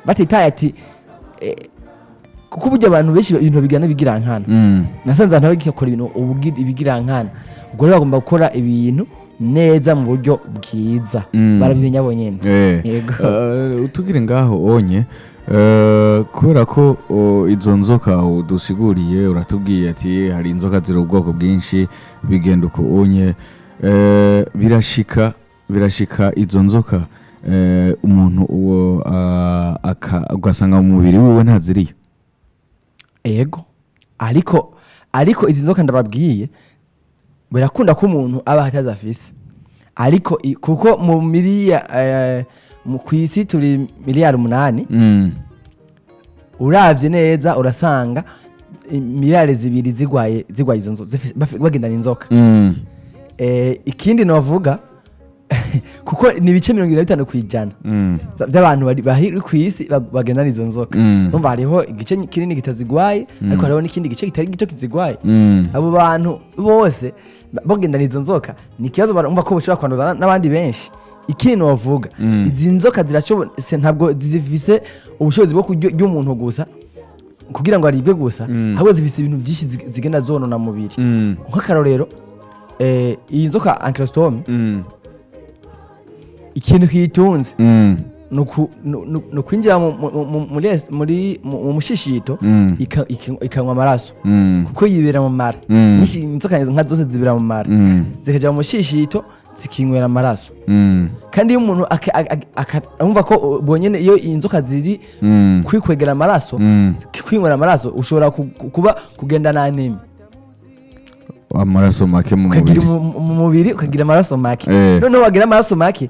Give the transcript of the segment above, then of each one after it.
batitaye ati eh, kuko burya abantu benshi ibintu bigana bigirankana Mm. nasanze abantu bagikora ibintu ubugi- ibigirankana ubwo rero bagomba gukora ibintu neza mu buryo bwiza Mm. barabimenya bonyene Eh, Yego. eh, utugire ngaho onye eh, kubera ko o, izo nzoka udusiguriye uratubwiye ati hari inzoka ziri ubwoko bwinshi bigenda uko onye eh, birashika birashika izo nzoka eh, umuntu uwo ah, aka- ugasanga mu mubiri wiwe ntaziriyo ego ariko ariko izi nzoka ndababwiye birakunda ko umuntu aba atazi afise ariko i- kuko mu miliya eh, mu- ku isi turi miliyari umunani Mm. uravye neza urasanga i- miliyari zibiri zigwaye zigwaye izo nzoka zifi- bafi- bagendana inzoka Mm. eh, ikindi novuga kuko ni ibice mirongo irindwi na bitanu ku ijana Mm. za- by'abantu bari bari ku isi bag- bagendana izo nzoka Mm. numva hariho igice kinini kitazigwaye ariko hariho n'ikindi gice kitari gito kizigwaye Mm. abo bantu bose ba- bagendana izo nzoka ni ikibazo barumva ko bashobora kwanduza na- n'abandi benshi ikindi novuga Mm. izi nzoka zirashobora se- ntabwo zifise ubushobozi bwo kurya umuntu gusa kugira ngo aribwe gusa Mm. ahubwo zifise ibintu byinshi zig- zigenda zonona mubiri Mm. nk'akarorero eh, iyi nzoka ankylostom Mm. ikintu kiyitunze Mm. ni uku- ni- ni- ni ukwinjira mu- mu- mu- muri es- muri- mu mu mushishito Mm. ika- iki- ikanywa amaraso Mm. kuko yibera mu mara Mm. nyinshi inzoka nka zose zibera mu mara Mm. zikajya mu mushishito zikinywera amaraso Mm. kandi iyo umuntu aka- aka- aka- umva ko bonyine iyo inzoka ziri Mm. kwikwegera amaraso Mm. kwinywera amaraso ushobora ku- ku- kuba kugenda n'anemi amaraso make mu ukagira mubiri umu- mu mubiri ukagira amaraso make Eh. noneho wagira amaraso make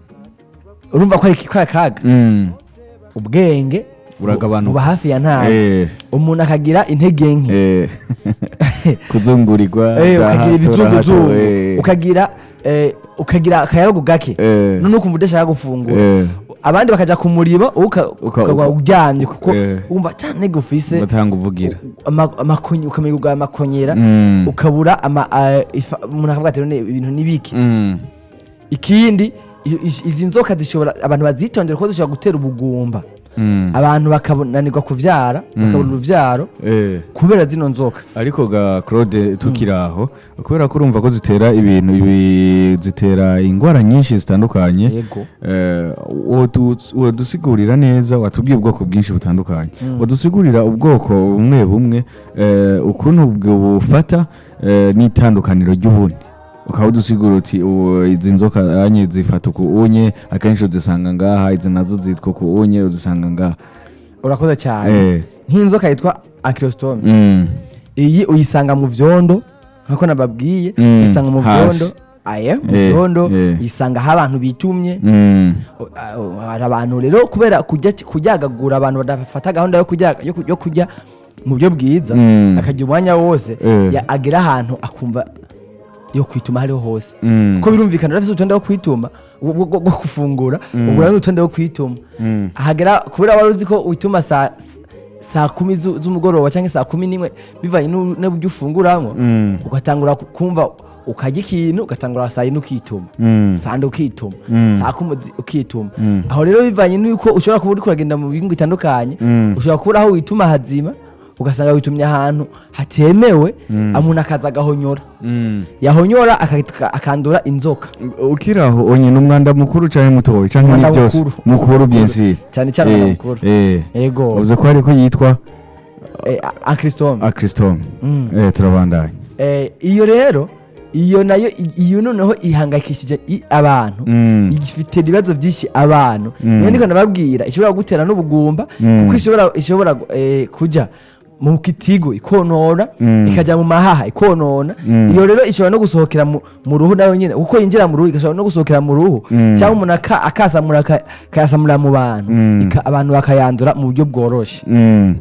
urumva ko ari ko ari akaga Mm. ubwenge Buragabanuka. buba hafi ya ntawe Eh. umuntu akagira intege nke Eh. kuzungurirwa Eh, za ukagira hato na ibizunguzungu hato, eh. ukagira eh, ukagira akayabagu gake Eh. none ukumva udashaka gufungura Eh. abandi bakaja ku muribo wowe uka- Uka- ukaba uka- uryamye kuko Eh. wumva cyane gufise batanga uvugira ama- amakonye ukamenya ubwa amakonyera Mm. ukabura ama eh, ifa- umuntu akavuga ati none ibintu nibiki Mm. ikindi i- i- izi nzoka zishobora abantu bazitondera ko zishobora gutera ubugumba Mm. abantu bakabonanirwa kuvyara bakabura uruvyaro Eh. kubera zino nzoka ariko ga claude tukiri aho kubera ko urumva ko zitera ibintu ibi zitera indwara nyinshi zitandukanye yego Eh, wodu- wodusigurira neza watubwiye ubwoko bwinshi butandukanye wadusigurira ubwoko bumwe bumwe eh, ukuntu ubwo bufata eh, n'itandukaniro ry'ubundi ukaba udusigura uti ubu izi nzoka anye zifata uku unye akenshi uzisanga ngaha izi nazo zitwa uku unye uzisanga ngaha urakoze cyane Eh. nk'inzoka yitwa ankylostom Mm. iyi uyisanga mu vyondo nk'uko nababwiye Mm, uyisanga mu hasi. vyondo aye mu Eh, vyondo eh. uyisanga aho abantu bitumye Mm. O- a- hari abantu rero kubera kujya kuryagagura abantu badafata gahunda yo kurya yo ku- yo kurya mu buryo bwiza Mm. akagira umwanya wose Eh. ya- agera ahantu akumva yo kwituma hariho hose Mm. kuko birumvikana urafise urutonde wo kwituma bwo- bwo bwo gufungura ubwo rero urutonde wo kwituma Mm. hagera kubera wari uzi ko wituma saa saa kumi zu- z'umugoroba cyangwa saa kumi n'imwe bivanye n'u- n'uburyo ufunguramo Mm. ugatangura ku- kumva ukarya ikintu ugatangura saa yine ukituma Mm. saa nde ukituma Mm. saa kumi uzi- ukituma Mm. aho rero bivanye n'uko ushobora kuba uri kuragenda mu bihugu bitandukanye Mm. ushobora kubura aho wituma hazima ugasanga witumye ahantu hatemewe umuntu akaza agahonyora Mm. yahonyora aka- akandura inzoka ukiri aho onye n'umwanda mukuru cyangwa mutoya cyangwa ni Umwanda byose mukuru. mukuru byinshi cyane cyane umwanda mukuru Yego. uvuze ko ariko yitwa ankrisitome akristome Mm. eh turabandanya Eh, iyo rero iyo nayo i- iyo noneho ihangayikishije i- abantu Mm. ifite ibibazo byinshi abantu Mm. niyo ndiko nababwira ishobora gutera n'ubugumba Mm. kuko ishobora ishobora eh, kuja mu kitigo ikonona Mm. ikajya mu mahaha ikonona Mm. iyo rero ishobora no gusohokera mu mu ruhu nayo nyine kuko yinjira mu ruhu igashobora no gusohokera mu ruhu Mm. cyangwa umuntu aka- akasamura aka- akayasamura mu bantu Mm. ika- abantu bakayandura mu buryo bworoshe Mm.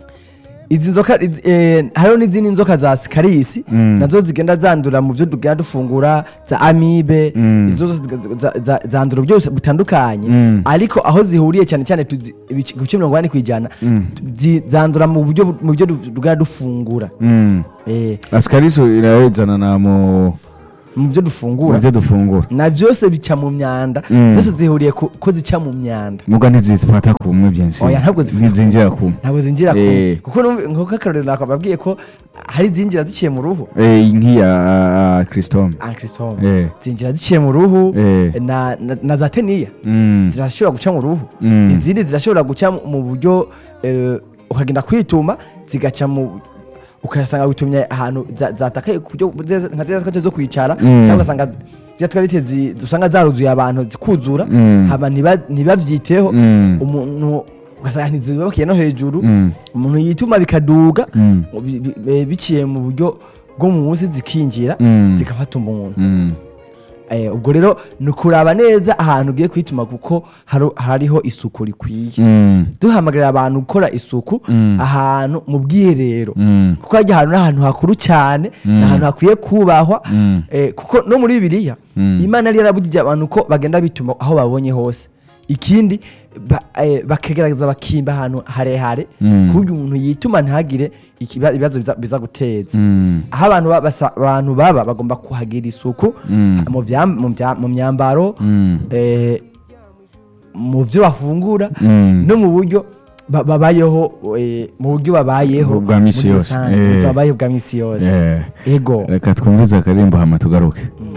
izi nzoka iz- eh, hariho n'izindi nzoka za sikarisi Mm. nazo zigenda zandura mu byo tugenda dufungura za amibe Mm. izo zose za- za- zandura byose butandukanye Mm. ariko aho zihuriye cyane cyane tuzi- ibice ibice mirongo inani ku ijana Mm. zi- zandura mu buryo bu- mu byo du- tugenda dufungura Mm. Eh, asikariso irayizana na mu mu byo dufungura ivyo dufungura na byose bica mu myanda Mm. zose zihuriye ku- ko zica mu myanda muga ntizifata kumwe byinshi Oya, ntabwo zifata ntizinjira kumwe ntabwo zinjira ku Eh. kuko numva- nk'uko akarorero nakababwiye ko hari izinjira ziciye mu ruhu Eh, nk'iya christome ankrisome Eh. zinjira ziciye mu ruhu Eh. na, na, na za teniya Mm. zirashobora guca mu ruhu Mm. izindi zirashobora guca mu- mu buryo eh, ukagenda kwituma zigaca mu ukasanga witumye ahantu za- zatakaye ku buryo ze- nka ziriya twate zo kwicara Mm. cyangwa ugasanga ziriya twarite zi- usanga zaruzuye abantu zikuzura Mm. hama ntiba- ntibavyiteho Mm. umuntu ugasanga ntizubakiye no hejuru Mm. umuntu yituma bikaduga Mm. bi- bi- bi- biciye mu buryo bwo munsi zikinjira Mm. zigafata umuntu Mm. Eh, ubwo rero ni ukuraba neza ahantu ugiye kwituma kuko haru- hariho isuku rikwiye Mm. duhamagarira abantu gukora isuku Mm. ahantu mu bwiherero Mm. kuko hajya ahantu n'ahantu hakuru cyane ni Mm. ahantu hakwiye kubahwa Mm. Eh, kuko no muri bibiliya Mm. imana yari yarabugije abantu ko bagenda bituma aho babonye hose ikindi ba- eh, bakagerageza bakimba ahantu harehare Mm. ku buryo umuntu yituma ntagire ikiba- ibibazo biza- biza guteza Mm. aho abantu ba- basa- abantu baba bagomba kuhagira isuku Mm. mu vyam- mu vya- mu myambaro Mm. eh, mu byo bafungura Mm. no mu buryo ba- babayeho eh, mu buryo babayeho Bwa misi muri yose. rusange, Eh. babayeho bwa misi yose Eh. ego reka twumvize akaririmbo hama tugaruke